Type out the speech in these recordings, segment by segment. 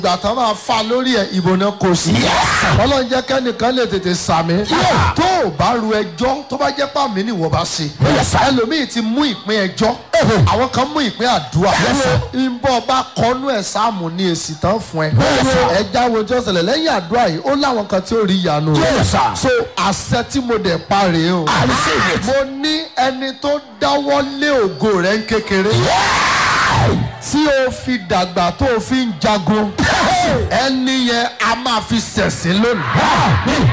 ìgbà tán máa fa lórí ẹ ìbò náà kò sí. ọlọ́run jẹ́ kẹ́nìkan lè tètè sàmì. tó o bá ru ẹjọ́ tó bá jẹ́ pàmì ni wọ́n bá ṣe. ẹlòmíì ti mú ìpín ẹjọ́ àwọn kan mú ìpín àdúrà. ìbọn bá kọnú ẹ̀ sáàmù ní èsì tán fún ẹ. ẹ jáwé ojú ọ̀sẹ̀lẹ̀ lẹ́yìn àdúrà yìí ó láwọn kan tí ó rí ìyanu rẹ̀. so àṣẹ tí mo dẹ̀ pa rèé o. mo ní ẹni tó dáwọ́ lé ògo rẹ̀ ń kékeré tí o fi dàgbà tó o fi ń jagun ẹni yẹn a máa fi ṣẹ̀sín lónìí.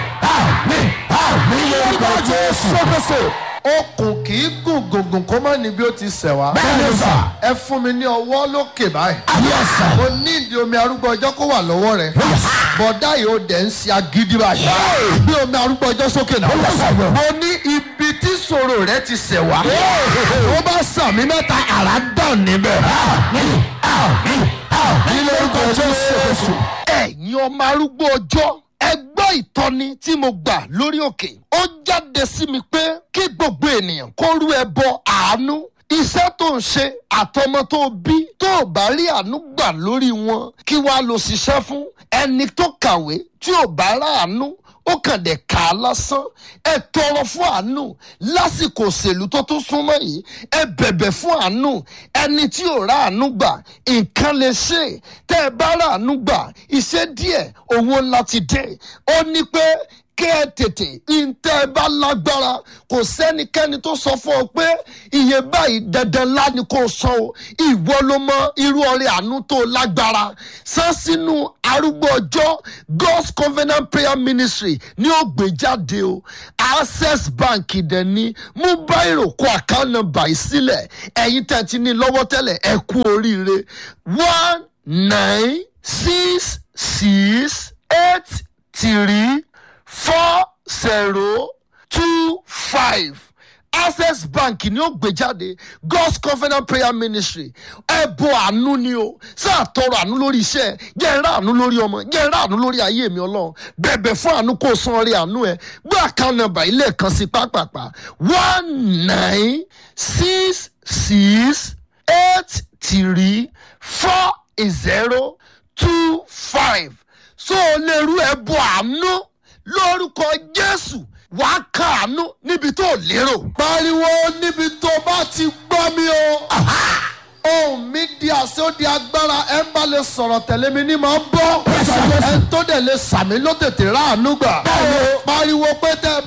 okùn kì í gùn gùngùn kó má níbi ó ti ṣẹ̀ wá. ẹ fún mi ní ọwọ́ lókè báyìí. mo ní ìdí omi arúgbó ọjọ́ kó wà lọ́wọ́ rẹ̀. bọ̀dá yìí ó dẹ̀ ń ṣe agídí báyìí. bí omi arúgbó ọjọ́ sókè náà. mo ní ibi tí ìṣòro rẹ ti ṣẹ̀ wá. ó bá sàmì mẹ́ta àrá dàn níbẹ̀. ní lórúkọ jésù. ẹ̀yin ọmọ arúgbó ọjọ́ ẹ gbọ́ ìtọ́ni tí mo gbà lórí òkè ó jáde sí mi pé kí gbogbo ènìyàn kó rú ẹbọ àánú iṣẹ́ tó ń ṣe àtọmọ tó bí tó ò bá rí àánú gbà lórí wọn kí wàá lọ ṣiṣẹ́ fún ẹni tó kàwé tí ò bá ráàánú ó kàn dé kà á lásán ẹ tọrọ fún àánú lásìkò òṣèlú tó tún súnmọ́ yìí ẹ bẹ̀bẹ̀ fún àánú ẹni tí ò rà àánú gbà nǹkan lè ṣe tẹ́ ẹ bá rà àánú gbà iṣẹ́ díẹ̀ owó ńlá ti dé ó ní pé kẹ́ ẹ tètè ntẹ́ ẹ bá lágbára kò sẹ́nikẹ́ni tó sọ fún ọ pé iye báyìí dandan ńlá ni kò sọ o ìwọ ló mọ irú ọrẹ àánú tó lágbára san sínú arúgbó ọjọ́ god's covenant prayer ministry ní ó gbé jáde o access bank dẹ̀ ní mú báyìí kó account number yìí sílẹ̀ ẹ̀yin tẹ̀ ti ní lọ́wọ́ tẹ́lẹ̀ ẹ kú oríire one nine six six eight three four zero two five access bank ni ó gbé jáde god's covenant prayer ministry ẹbọ àánú ni o sáà tọrọ àánú lórí iṣẹ́ jẹ́ ẹ̀rá àánú lórí ọmọ jẹ́ ẹ̀rá àánú lórí ayé mi ọlọ́run bẹ̀bẹ̀ fún àánú kó o san orí àánú ẹ gbé account number ilé kan sí pápápá one nine six six eight three four zero two five so o lè rú ẹbọ àánú lórúkọ jésù wàá kàánú níbi tó lérò. pariwo níbi tó bá ti gbọ́ mi o. ohun mi di àṣẹ ó di agbára ẹ ń bá lè sọ̀rọ̀ tẹ̀lé mi ní máa ń bọ́. ẹ tó dẹ̀ lè sàmì ló tètè ráàánú gbà. pariwo pé tẹ́ ẹ